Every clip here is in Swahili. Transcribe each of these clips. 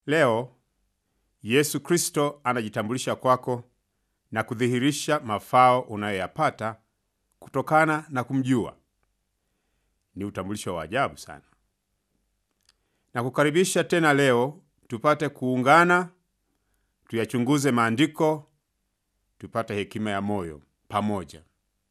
Leo Yesu Kristo anajitambulisha kwako na kudhihirisha mafao unayoyapata kutokana na kumjua. Ni utambulisho wa ajabu sana, na kukaribisha tena leo tupate kuungana, tuyachunguze maandiko, tupate hekima ya moyo pamoja.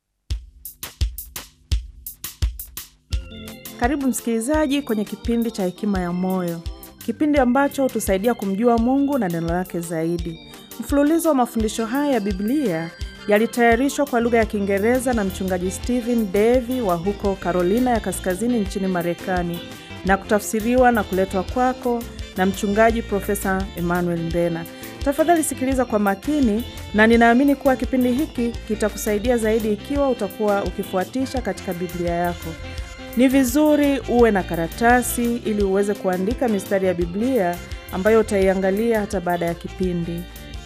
Karibu msikilizaji kwenye kipindi cha Hekima ya Moyo, kipindi ambacho hutusaidia kumjua Mungu na neno lake zaidi. Mfululizo wa mafundisho haya ya Biblia yalitayarishwa kwa lugha ya Kiingereza na mchungaji Stephen Davy wa huko Carolina ya Kaskazini nchini Marekani na kutafsiriwa na kuletwa kwako na mchungaji Profesa Emmanuel Mbena. Tafadhali sikiliza kwa makini, na ninaamini kuwa kipindi hiki kitakusaidia zaidi ikiwa utakuwa ukifuatisha katika Biblia yako. Ni vizuri uwe na karatasi ili uweze kuandika mistari ya Biblia ambayo utaiangalia hata baada ya kipindi.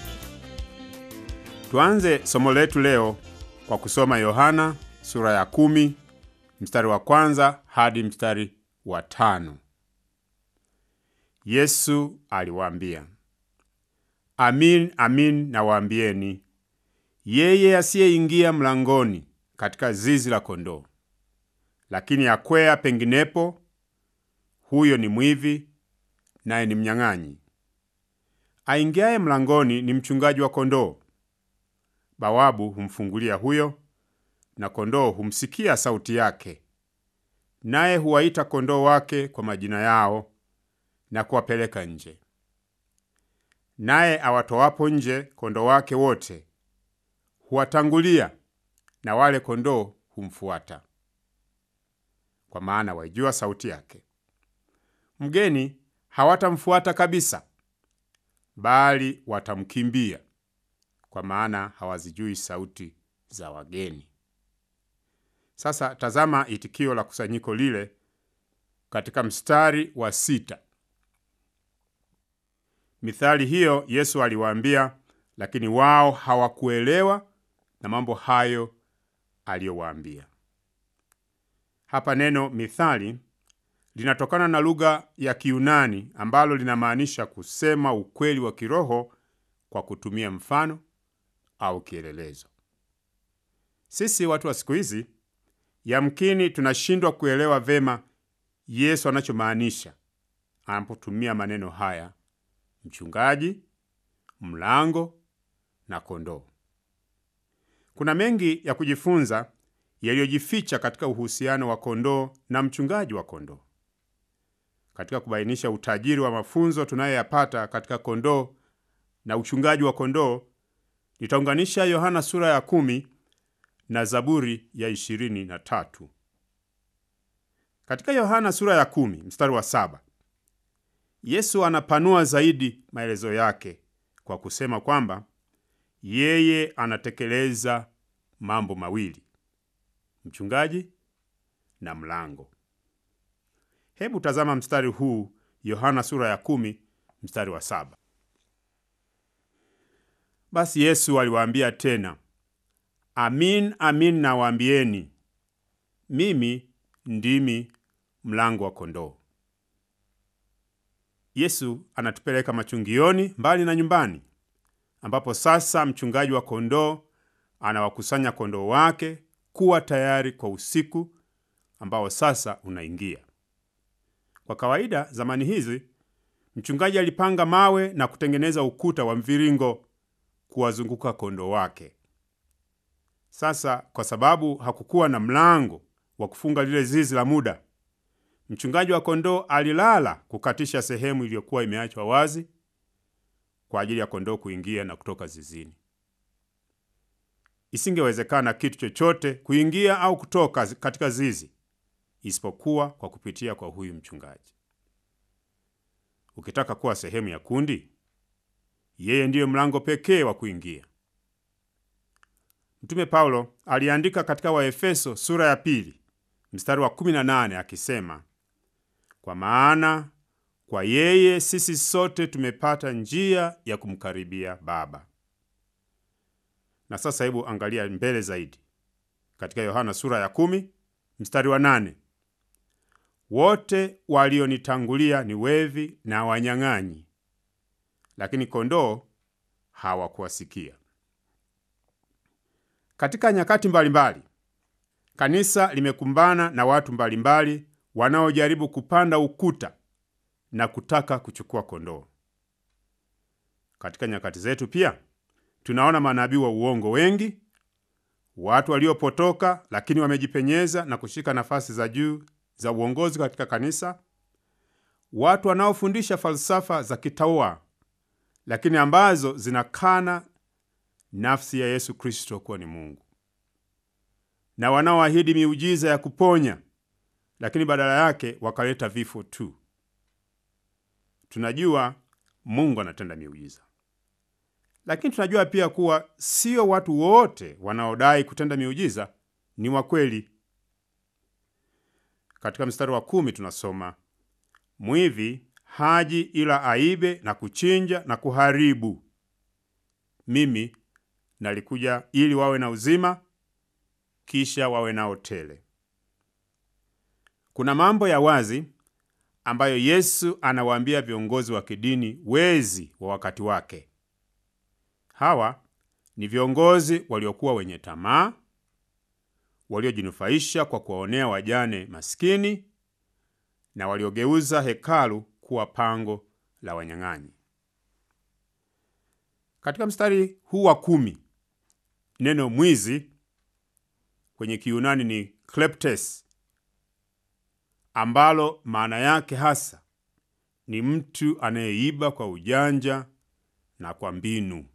Tuanze somo letu leo kwa kusoma Yohana sura ya kumi mstari wa kwanza hadi mstari wa tano. Yesu aliwaambia, amin amin nawaambieni, yeye asiyeingia mlangoni katika zizi la kondoo lakini akwea penginepo, huyo ni mwivi naye ni mnyang'anyi. Aingiaye mlangoni ni mchungaji wa kondoo. Bawabu humfungulia huyo, na kondoo humsikia sauti yake, naye huwaita kondoo wake kwa majina yao na kuwapeleka nje. Naye awatoapo nje kondoo wake wote huwatangulia, na wale kondoo humfuata kwa maana waijua sauti yake. Mgeni hawatamfuata kabisa, bali watamkimbia, kwa maana hawazijui sauti za wageni. Sasa tazama itikio la kusanyiko lile katika mstari wa sita. Mithali hiyo Yesu aliwaambia, lakini wao hawakuelewa na mambo hayo aliyowaambia. Hapa neno mithali linatokana na lugha ya Kiyunani ambalo linamaanisha kusema ukweli wa kiroho kwa kutumia mfano au kielelezo. Sisi watu wa siku hizi yamkini tunashindwa kuelewa vema Yesu anachomaanisha anapotumia maneno haya: mchungaji, mlango na kondoo. Kuna mengi ya kujifunza yaliyojificha katika uhusiano wa kondoo na mchungaji wa kondoo. Katika kubainisha utajiri wa mafunzo tunayoyapata katika kondoo na uchungaji wa kondoo, nitaunganisha Yohana sura ya kumi na Zaburi ya ishirini na tatu. Katika Yohana sura ya kumi mstari wa saba Yesu anapanua zaidi maelezo yake kwa kusema kwamba yeye anatekeleza mambo mawili mchungaji na mlango. Hebu tazama mstari huu, Yohana sura ya kumi mstari wa saba. Basi Yesu aliwaambia tena, amin amin nawaambieni, mimi ndimi mlango wa kondoo. Yesu anatupeleka machungioni, mbali na nyumbani, ambapo sasa mchungaji wa kondoo anawakusanya kondoo wake kuwa tayari kwa usiku ambao sasa unaingia. Kwa kawaida, zamani hizi mchungaji alipanga mawe na kutengeneza ukuta wa mviringo kuwazunguka kondoo wake. Sasa, kwa sababu hakukuwa na mlango wa kufunga lile zizi la muda, mchungaji wa kondoo alilala kukatisha sehemu iliyokuwa imeachwa wazi kwa ajili ya kondoo kuingia na kutoka zizini. Isingewezekana kitu chochote kuingia au kutoka katika zizi isipokuwa kwa kupitia kwa huyu mchungaji. Ukitaka kuwa sehemu ya kundi, yeye ndiyo mlango pekee wa kuingia. Mtume Paulo aliandika katika Waefeso sura ya pili mstari wa 18 akisema, kwa maana kwa yeye sisi sote tumepata njia ya kumkaribia Baba. Na sasa hebu angalia mbele zaidi katika Yohana sura ya kumi mstari wa nane wote walionitangulia ni wevi na wanyang'anyi, lakini kondoo hawakuwasikia. Katika nyakati mbalimbali mbali, kanisa limekumbana na watu mbalimbali wanaojaribu kupanda ukuta na kutaka kuchukua kondoo. Katika nyakati zetu pia tunaona manabii wa uongo wengi, watu waliopotoka lakini wamejipenyeza na kushika nafasi za juu za uongozi katika kanisa, watu wanaofundisha falsafa za kitaua lakini ambazo zinakana nafsi ya Yesu Kristo kuwa ni Mungu, na wanaoahidi miujiza ya kuponya lakini badala yake wakaleta vifo tu. Tunajua Mungu anatenda miujiza, lakini tunajua pia kuwa sio watu wote wanaodai kutenda miujiza ni wa kweli. Katika mstari wa kumi tunasoma mwivi haji ila aibe na kuchinja na kuharibu. Mimi nalikuja ili wawe na uzima, kisha wawe nao tele. Kuna mambo ya wazi ambayo Yesu anawaambia viongozi wa kidini wezi wa wakati wake. Hawa ni viongozi waliokuwa wenye tamaa, waliojinufaisha kwa kuwaonea wajane maskini na waliogeuza hekalu kuwa pango la wanyang'anyi. Katika mstari huu wa kumi, neno mwizi kwenye Kiyunani ni kleptes, ambalo maana yake hasa ni mtu anayeiba kwa ujanja na kwa mbinu.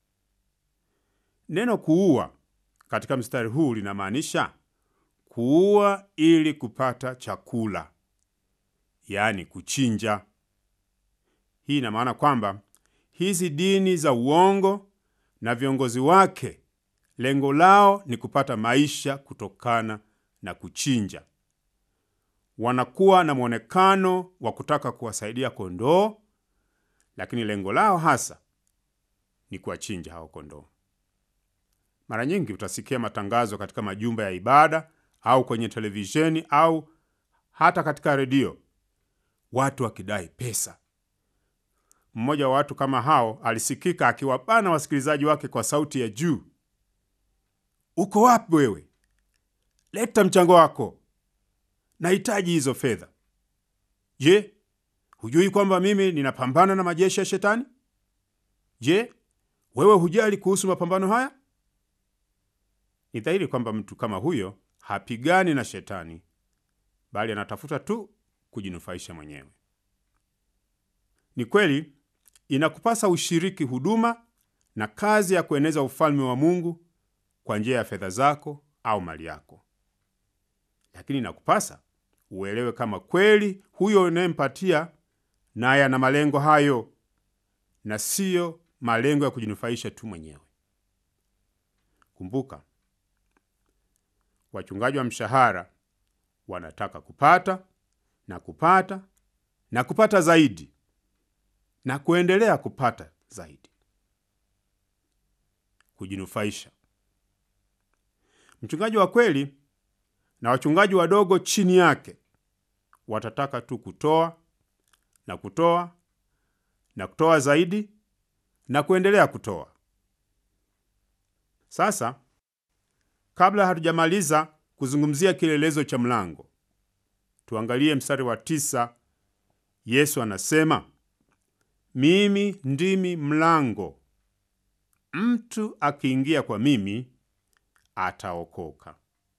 Neno kuua katika mstari huu linamaanisha kuua ili kupata chakula, yaani kuchinja. Hii ina maana kwamba hizi dini za uongo na viongozi wake lengo lao ni kupata maisha kutokana na kuchinja. Wanakuwa na mwonekano wa kutaka kuwasaidia kondoo, lakini lengo lao hasa ni kuwachinja hao kondoo. Mara nyingi utasikia matangazo katika majumba ya ibada au kwenye televisheni au hata katika redio, watu wakidai pesa. Mmoja wa watu kama hao alisikika akiwabana wasikilizaji wake kwa sauti ya juu, uko wapi wewe? Leta mchango wako, nahitaji hizo fedha. Je, hujui kwamba mimi ninapambana na majeshi ya Shetani? Je, wewe hujali kuhusu mapambano haya? Ni dhahiri kwamba mtu kama huyo hapigani na Shetani, bali anatafuta tu kujinufaisha mwenyewe. Ni kweli inakupasa ushiriki huduma na kazi ya kueneza ufalme wa Mungu kwa njia ya fedha zako au mali yako, lakini inakupasa uelewe kama kweli huyo unayempatia naye ana malengo hayo na siyo malengo ya kujinufaisha tu mwenyewe. Kumbuka, wachungaji wa mshahara wanataka kupata na kupata na kupata zaidi na kuendelea kupata zaidi, kujinufaisha. Mchungaji wa kweli na wachungaji wadogo chini yake watataka tu kutoa na kutoa na kutoa zaidi na kuendelea kutoa. Sasa, kabla hatujamaliza kuzungumzia kielelezo cha mlango, tuangalie mstari wa tisa. Yesu anasema, mimi ndimi mlango, mtu akiingia kwa mimi ataokoka.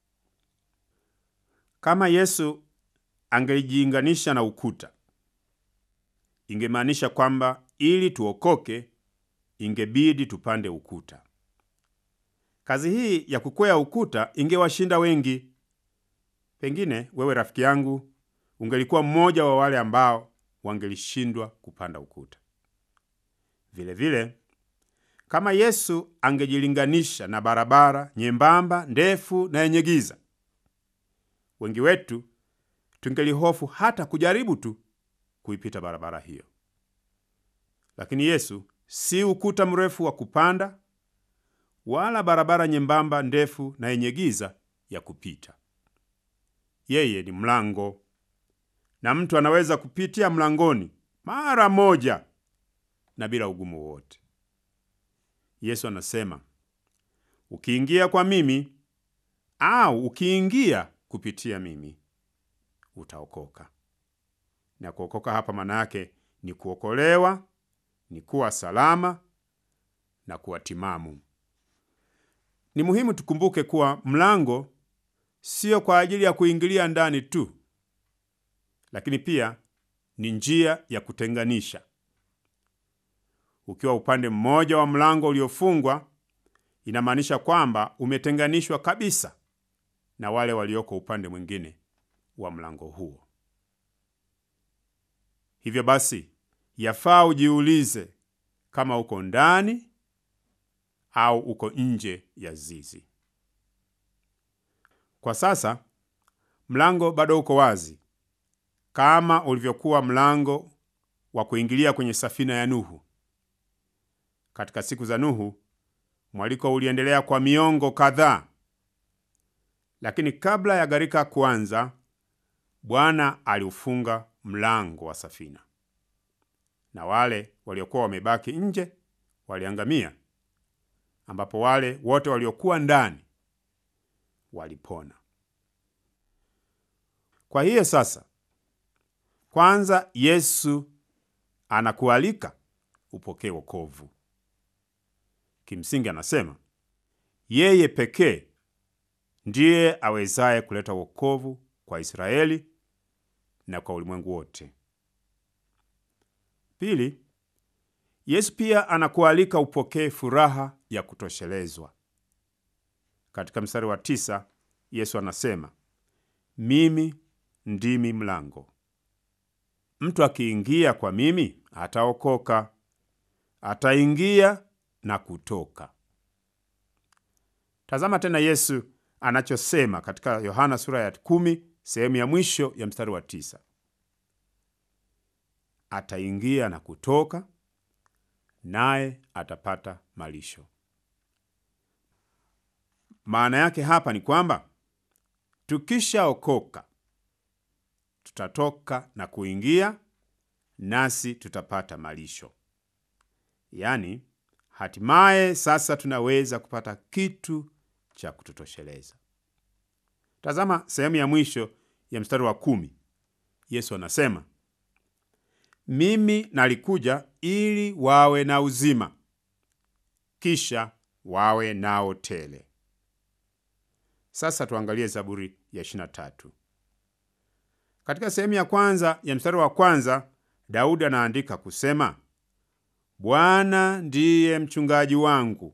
Kama Yesu angelijiinganisha na ukuta, ingemaanisha kwamba ili tuokoke ingebidi tupande ukuta. Kazi hii ya kukwea ukuta ingewashinda wengi. Pengine wewe rafiki yangu ungelikuwa mmoja wa wale ambao wangelishindwa kupanda ukuta. Vilevile vile, kama Yesu angejilinganisha na barabara nyembamba, ndefu na yenye giza, wengi wetu tungelihofu hata kujaribu tu kuipita barabara hiyo. Lakini Yesu si ukuta mrefu wa kupanda wala barabara nyembamba ndefu na yenye giza ya kupita. Yeye ni mlango, na mtu anaweza kupitia mlangoni mara moja na bila ugumu wowote. Yesu anasema ukiingia kwa mimi au ukiingia kupitia mimi utaokoka. Na kuokoka hapa maana yake ni kuokolewa, ni kuwa salama na kuwa timamu. Ni muhimu tukumbuke kuwa mlango sio kwa ajili ya kuingilia ndani tu, lakini pia ni njia ya kutenganisha. Ukiwa upande mmoja wa mlango uliofungwa, inamaanisha kwamba umetenganishwa kabisa na wale walioko upande mwingine wa mlango huo. Hivyo basi, yafaa ujiulize kama uko ndani au uko nje ya zizi. Kwa sasa mlango bado uko wazi kama ulivyokuwa mlango wa kuingilia kwenye safina ya Nuhu. Katika siku za Nuhu, mwaliko uliendelea kwa miongo kadhaa, lakini kabla ya gharika kuanza, Bwana aliufunga mlango wa safina, na wale waliokuwa wamebaki nje waliangamia, ambapo wale wote waliokuwa ndani walipona. Kwa hiyo sasa, kwanza Yesu anakualika upokee wokovu. Kimsingi anasema yeye pekee ndiye awezaye kuleta wokovu kwa Israeli na kwa ulimwengu wote. Pili, Yesu pia anakualika upokee furaha ya kutoshelezwa. Katika mstari wa tisa Yesu anasema mimi ndimi mlango, mtu akiingia kwa mimi ataokoka, ataingia na kutoka. Tazama tena Yesu anachosema katika Yohana sura ya kumi sehemu ya mwisho ya mstari wa tisa ataingia na kutoka, naye atapata malisho. Maana yake hapa ni kwamba tukishaokoka tutatoka na kuingia, nasi tutapata malisho. Yaani, hatimaye sasa tunaweza kupata kitu cha kututosheleza. Tazama sehemu ya mwisho ya mstari wa kumi. Yesu anasema mimi nalikuja ili wawe na uzima, kisha wawe nao tele. Sasa tuangalie Zaburi ya 23. Katika sehemu ya kwanza ya mstari wa kwanza, Daudi anaandika kusema, Bwana ndiye mchungaji wangu.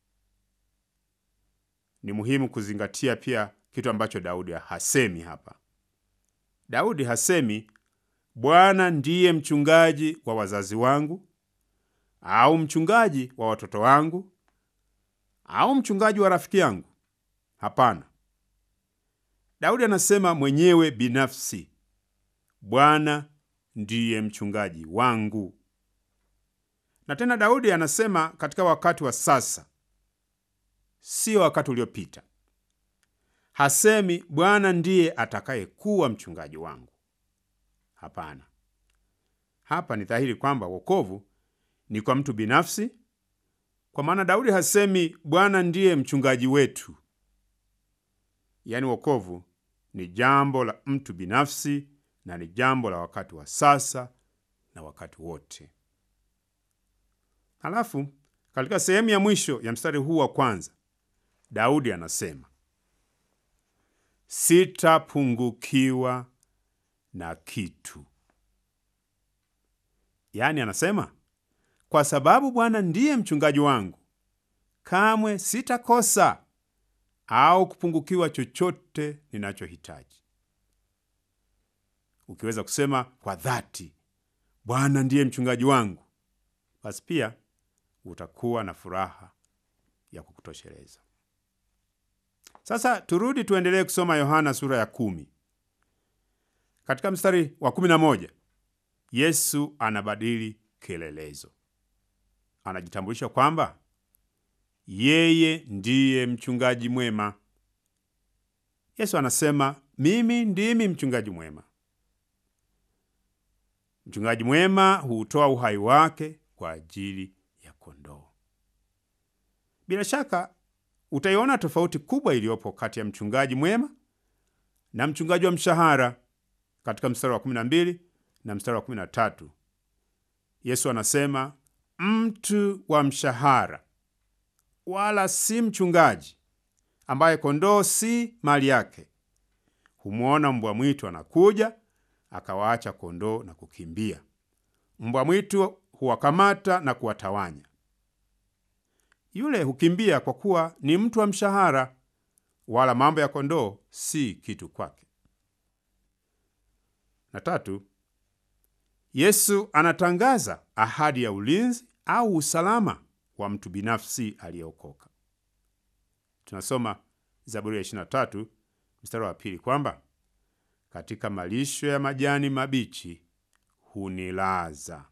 Ni muhimu kuzingatia pia kitu ambacho Daudi hasemi hapa. Daudi hasemi Bwana ndiye mchungaji wa wazazi wangu au mchungaji wa watoto wangu au mchungaji wa rafiki yangu. Hapana, Daudi anasema mwenyewe binafsi, Bwana ndiye mchungaji wangu. Na tena Daudi anasema katika wakati wa sasa, sio wakati uliopita. Hasemi Bwana ndiye atakayekuwa mchungaji wangu. Hapana, hapa ni dhahiri kwamba wokovu ni kwa mtu binafsi, kwa maana Daudi hasemi Bwana ndiye mchungaji wetu. Yaani, wokovu ni jambo la mtu binafsi na ni jambo la wakati wa sasa na wakati wote. Halafu katika sehemu ya mwisho ya mstari huu wa kwanza, Daudi anasema sitapungukiwa na kitu. Yaani anasema kwa sababu Bwana ndiye mchungaji wangu, kamwe sitakosa au kupungukiwa chochote ninachohitaji. Ukiweza kusema kwa dhati, Bwana ndiye mchungaji wangu, basi pia utakuwa na furaha ya kukutosheleza. Sasa turudi tuendelee kusoma Yohana sura ya kumi. Katika mstari wa kumi na moja Yesu anabadili kielelezo, anajitambulisha kwamba yeye ndiye mchungaji mwema. Yesu anasema mimi ndimi mchungaji mwema. Mchungaji mwema huutoa uhai wake kwa ajili ya kondoo. Bila shaka utaiona tofauti kubwa iliyopo kati ya mchungaji mwema na mchungaji wa mshahara katika mstari wa 12 na mstari wa 13. Yesu anasema mtu wa mshahara wala si mchungaji, ambaye kondoo si mali yake, humwona mbwa mwitu anakuja, akawaacha kondoo na kukimbia. Mbwa mwitu huwakamata na kuwatawanya. Yule hukimbia kwa kuwa ni mtu wa mshahara, wala mambo ya kondoo si kitu kwake. Na tatu, Yesu anatangaza ahadi ya ulinzi au usalama wa mtu binafsi aliyeokoka. Tunasoma Zaburi ya 23 mstari wa pili kwamba katika malisho ya majani mabichi hunilaza.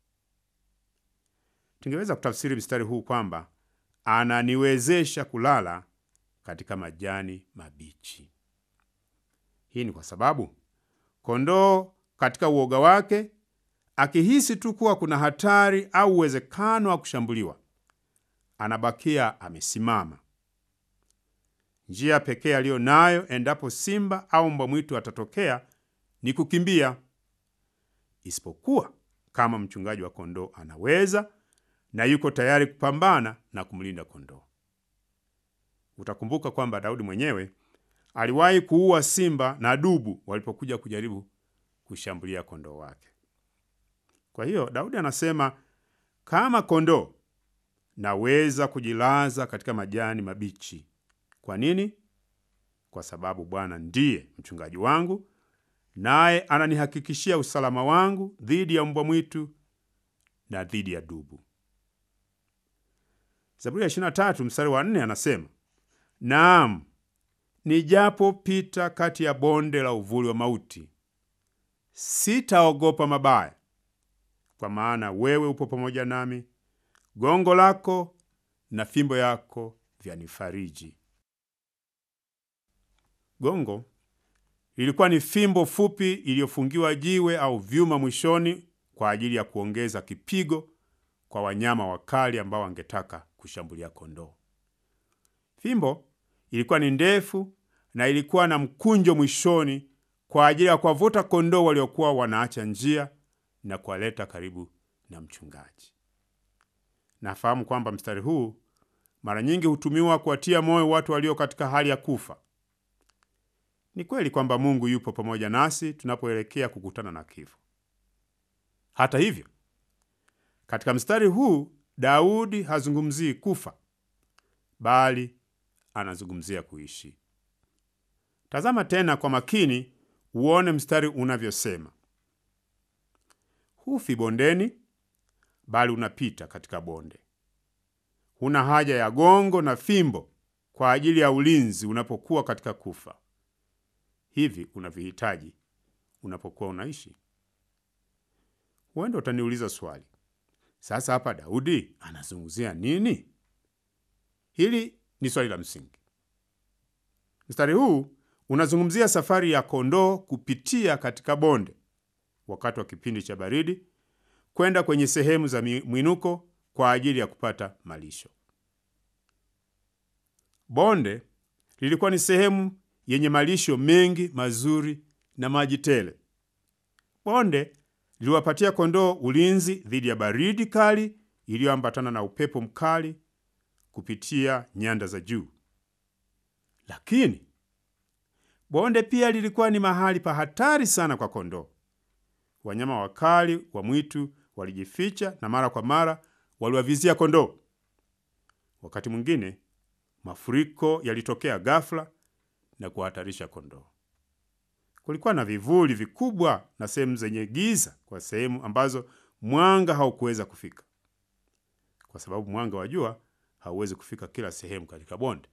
Tungeweza kutafsiri mstari huu kwamba ananiwezesha kulala katika majani mabichi. Hii ni kwa sababu kondoo katika uoga wake, akihisi tu kuwa kuna hatari au uwezekano wa kushambuliwa, anabakia amesimama. Njia pekee aliyo nayo endapo simba au mbwa mwitu atatokea ni kukimbia, isipokuwa kama mchungaji wa kondoo anaweza na yuko tayari kupambana na kumlinda kondoo. Utakumbuka kwamba Daudi mwenyewe aliwahi kuua simba na dubu walipokuja kujaribu kushambulia kondoo wake. Kwa hiyo Daudi anasema kama kondoo naweza kujilaza katika majani mabichi. Kwa nini? Kwa sababu Bwana ndiye mchungaji wangu, naye ananihakikishia usalama wangu dhidi ya mbwa mwitu na dhidi ya dubu. Zaburi ya 23 mstari wa 4 anasema, naam, nijapopita kati ya bonde la uvuli wa mauti, sitaogopa mabaya, kwa maana wewe upo pamoja nami, gongo lako na fimbo yako vyanifariji. Gongo lilikuwa ni fimbo fupi iliyofungiwa jiwe au vyuma mwishoni kwa ajili ya kuongeza kipigo kwa wanyama wakali ambao wangetaka kushambulia kondoo. Fimbo ilikuwa ni ndefu na ilikuwa na mkunjo mwishoni kwa ajili ya kuwavuta kondoo waliokuwa wanaacha njia na kuwaleta karibu na mchungaji. Nafahamu kwamba mstari huu mara nyingi hutumiwa kuwatia moyo watu walio katika hali ya kufa. Ni kweli kwamba Mungu yupo pamoja nasi tunapoelekea kukutana na kifo. Hata hivyo, katika mstari huu Daudi hazungumzii kufa, bali anazungumzia kuishi. Tazama tena kwa makini uone mstari unavyosema: hufi bondeni, bali unapita katika bonde. Huna haja ya gongo na fimbo kwa ajili ya ulinzi unapokuwa katika kufa. Hivi unavihitaji unapokuwa unaishi. Huenda utaniuliza swali, sasa hapa Daudi anazungumzia nini? Hili ni swali la msingi. Mstari huu unazungumzia safari ya kondoo kupitia katika bonde wakati wa kipindi cha baridi kwenda kwenye sehemu za mwinuko kwa ajili ya kupata malisho. Bonde lilikuwa ni sehemu yenye malisho mengi mazuri na maji tele. Bonde liliwapatia kondoo ulinzi dhidi ya baridi kali iliyoambatana na upepo mkali kupitia nyanda za juu. Lakini bonde pia lilikuwa ni mahali pa hatari sana kwa kondoo. Wanyama wakali wa mwitu walijificha na mara kwa mara waliwavizia kondoo. Wakati mwingine mafuriko yalitokea ghafla na kuhatarisha kondoo. Kulikuwa na vivuli vikubwa na sehemu zenye giza kwa sehemu ambazo mwanga haukuweza kufika, kwa sababu mwanga wa jua hauwezi kufika kila sehemu katika bonde.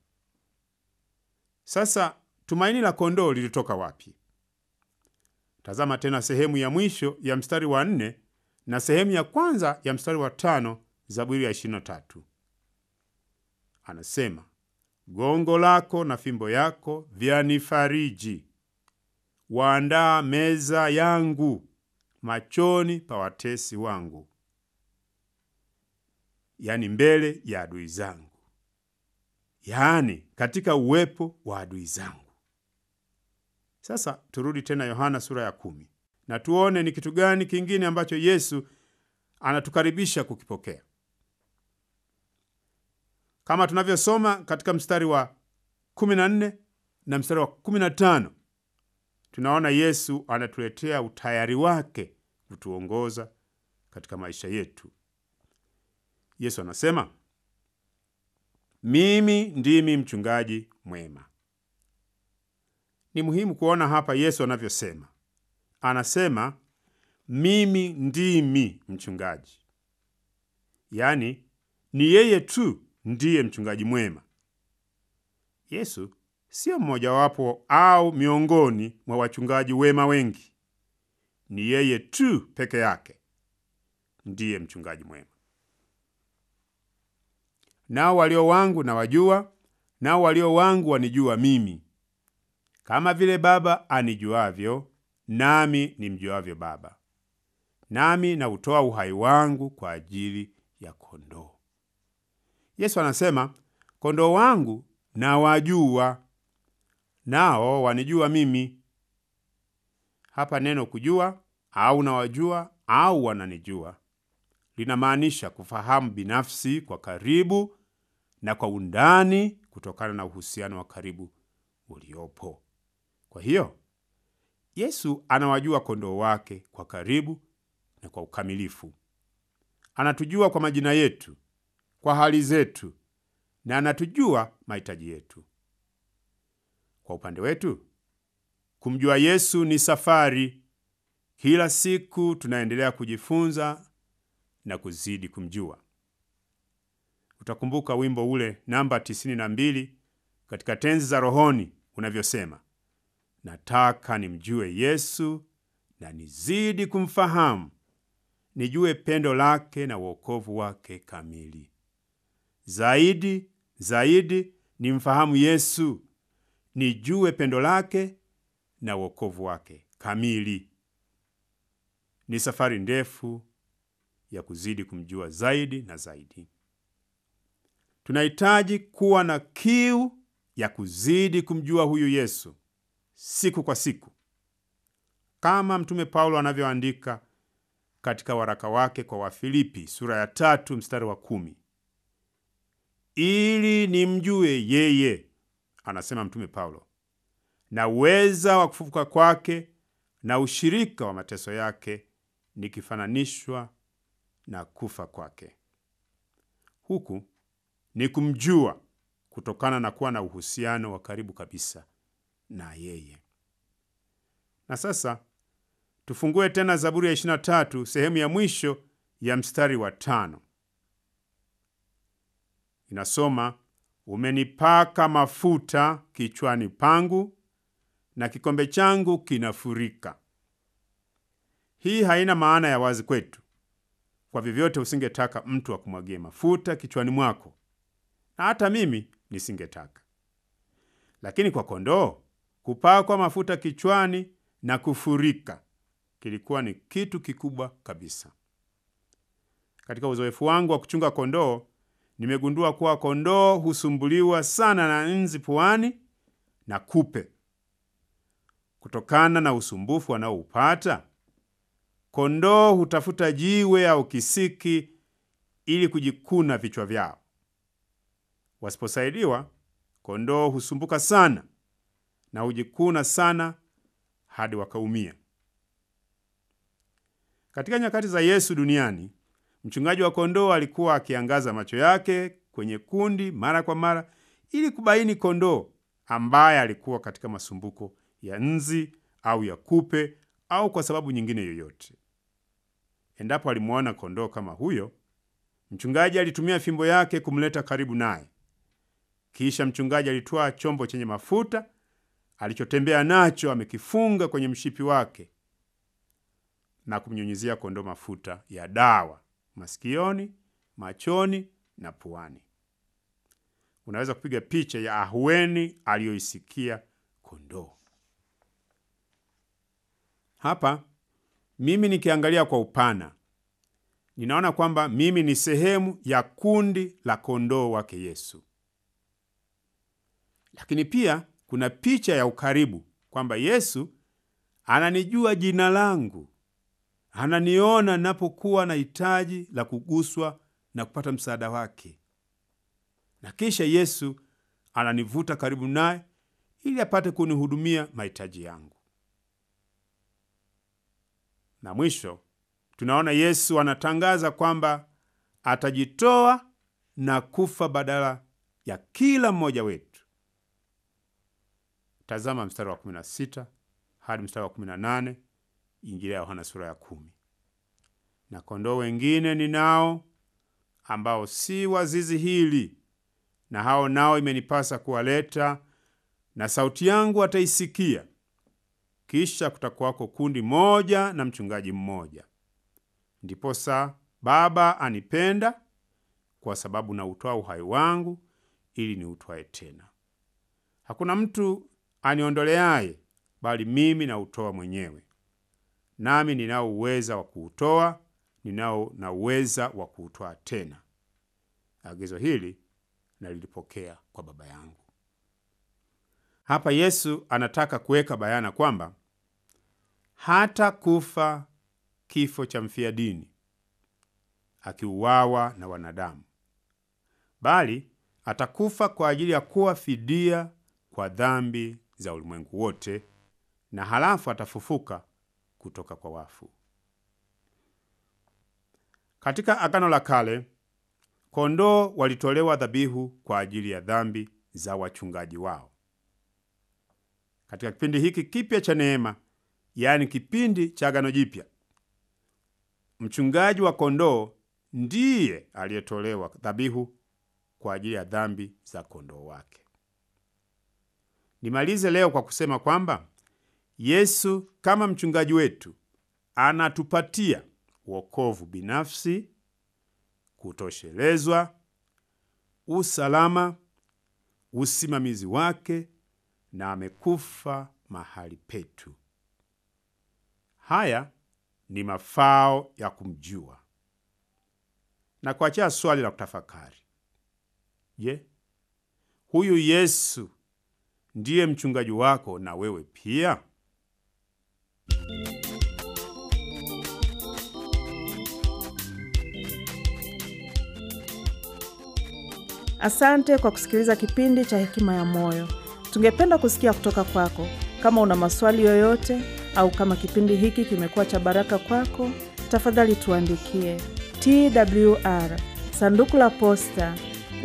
Sasa tumaini la kondoo lilitoka wapi? Tazama tena sehemu ya mwisho ya mstari wa nne na sehemu ya kwanza ya mstari wa tano Zaburi ya 23. Anasema, gongo lako na fimbo yako vyanifariji, waandaa meza yangu machoni pa watesi wangu. yaani mbele ya adui zangu, yaani katika uwepo wa adui zangu. Sasa turudi tena Yohana sura ya kumi na tuone ni kitu gani kingine ambacho Yesu anatukaribisha kukipokea. Kama tunavyosoma katika mstari wa 14 na mstari wa 15, tunaona Yesu anatuletea utayari wake kutuongoza katika maisha yetu. Yesu anasema, mimi ndimi mchungaji mwema. Ni muhimu kuona hapa Yesu anavyosema. Anasema mimi ndimi mchungaji, yaani ni yeye tu ndiye mchungaji mwema. Yesu sio mmojawapo au miongoni mwa wachungaji wema wengi. Ni yeye tu peke yake ndiye mchungaji mwema. Nao walio wangu nawajua, nao walio wangu wanijua mimi, kama vile Baba anijuavyo, nami nimjuavyo Baba, nami nautoa uhai wangu kwa ajili ya kondoo. Yesu anasema kondoo wangu nawajua, nao wanijua mimi. Hapa neno kujua au nawajua au wananijua linamaanisha kufahamu binafsi kwa karibu na kwa undani kutokana na uhusiano wa karibu uliopo. Kwa hiyo Yesu anawajua kondoo wake kwa karibu na kwa ukamilifu. Anatujua kwa majina yetu, kwa hali zetu, na anatujua mahitaji yetu. Kwa upande wetu, kumjua Yesu ni safari. Kila siku tunaendelea kujifunza na kuzidi kumjua. Utakumbuka wimbo ule namba 92 katika tenzi za rohoni unavyosema, nataka nimjue Yesu na nizidi kumfahamu, nijue pendo lake na wokovu wake kamili. Zaidi zaidi nimfahamu Yesu, nijue pendo lake na wokovu wake kamili. Ni safari ndefu ya kuzidi kumjua zaidi na zaidi. Tunahitaji kuwa na kiu ya kuzidi kumjua huyu Yesu siku kwa siku, kama Mtume Paulo anavyoandika katika waraka wake kwa Wafilipi sura ya tatu mstari wa kumi ili nimjue yeye, anasema Mtume Paulo, na uweza wa kufufuka kwake na ushirika wa mateso yake, nikifananishwa na kufa kwake. Huku ni kumjua kutokana na kuwa na uhusiano wa karibu kabisa na yeye. Na sasa tufungue tena Zaburi ya 23 sehemu ya mwisho ya mstari wa tano. Inasoma, umenipaka mafuta kichwani pangu na kikombe changu kinafurika. Hii haina maana ya wazi kwetu. Kwa vyovyote usingetaka mtu akumwagie mafuta kichwani mwako, na hata mimi nisingetaka. Lakini kwa kondoo kupakwa mafuta kichwani na kufurika kilikuwa ni kitu kikubwa kabisa. Katika uzoefu wangu wa kuchunga kondoo, nimegundua kuwa kondoo husumbuliwa sana na nzi puani na kupe. Kutokana na usumbufu wanaoupata, kondoo hutafuta jiwe au kisiki ili kujikuna vichwa vyao. Wasiposaidiwa, kondoo husumbuka sana na hujikuna sana hadi wakaumia. Katika nyakati za Yesu duniani, mchungaji wa kondoo alikuwa akiangaza macho yake kwenye kundi mara kwa mara ili kubaini kondoo ambaye alikuwa katika masumbuko ya nzi au ya kupe au kwa sababu nyingine yoyote. Endapo alimwona kondoo kama huyo, mchungaji alitumia fimbo yake kumleta karibu naye. Kisha mchungaji alitwaa chombo chenye mafuta alichotembea nacho amekifunga kwenye mshipi wake na kumnyunyizia kondoo mafuta ya dawa masikioni, machoni na puani. Unaweza kupiga picha ya ahueni aliyoisikia kondoo. Hapa mimi nikiangalia kwa upana, ninaona kwamba mimi ni sehemu ya kundi la kondoo wake Yesu. Lakini pia kuna picha ya ukaribu kwamba Yesu ananijua jina langu, ananiona ninapokuwa na hitaji la kuguswa na kupata msaada wake, na kisha Yesu ananivuta karibu naye ili apate kunihudumia mahitaji yangu. Na mwisho tunaona Yesu anatangaza kwamba atajitoa na kufa badala ya kila mmoja wetu. Tazama mstari wa 16 hadi mstari wa 18, Injili ya Yohana sura ya kumi. Na kondoo wengine ninao ambao si wa zizi hili, na hao nao imenipasa kuwaleta, na sauti yangu ataisikia. Kisha kutakuwako kundi moja na mchungaji mmoja. Ndiposa Baba anipenda kwa sababu nautoa uhai wangu ili niutwae tena. Hakuna mtu aniondoleaye, bali mimi nautoa mwenyewe. Nami ninao uweza wa kuutoa, ninao na uweza wa kuutwaa tena. Agizo hili nalilipokea kwa Baba yangu. Hapa Yesu anataka kuweka bayana kwamba hata kufa kifo cha mfia dini akiuawa na wanadamu, bali atakufa kwa ajili ya kuwa fidia kwa dhambi za ulimwengu wote, na halafu atafufuka kutoka kwa wafu. Katika Agano la Kale, kondoo walitolewa dhabihu kwa ajili ya dhambi za wachungaji wao. Katika kipindi hiki kipya cha neema, yaani kipindi cha Agano Jipya, mchungaji wa kondoo ndiye aliyetolewa dhabihu kwa ajili ya dhambi za kondoo wake. Nimalize leo kwa kusema kwamba Yesu kama mchungaji wetu anatupatia wokovu binafsi, kutoshelezwa, usalama, usimamizi wake na amekufa mahali petu. Haya ni mafao ya kumjua na kuachia swali la kutafakari. Je, huyu Yesu ndiye mchungaji wako na wewe pia? Asante kwa kusikiliza kipindi cha Hekima ya Moyo. Tungependa kusikia kutoka kwako. Kama una maswali yoyote au kama kipindi hiki kimekuwa cha baraka kwako, tafadhali tuandikie TWR sanduku la posta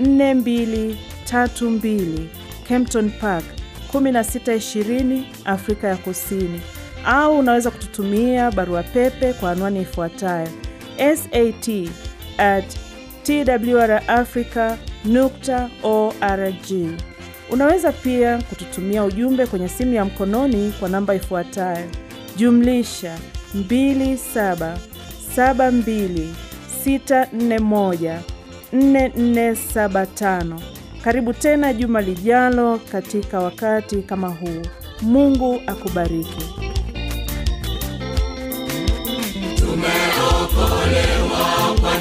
4232 Kempton Park 1620 Afrika ya Kusini, au unaweza kututumia barua pepe kwa anwani ifuatayo sat at twrafrica nukta org. Unaweza pia kututumia ujumbe kwenye simu ya mkononi kwa namba ifuatayo jumlisha 2772641475. Karibu tena juma lijalo katika wakati kama huu. Mungu akubariki. Tumeokolewa kwa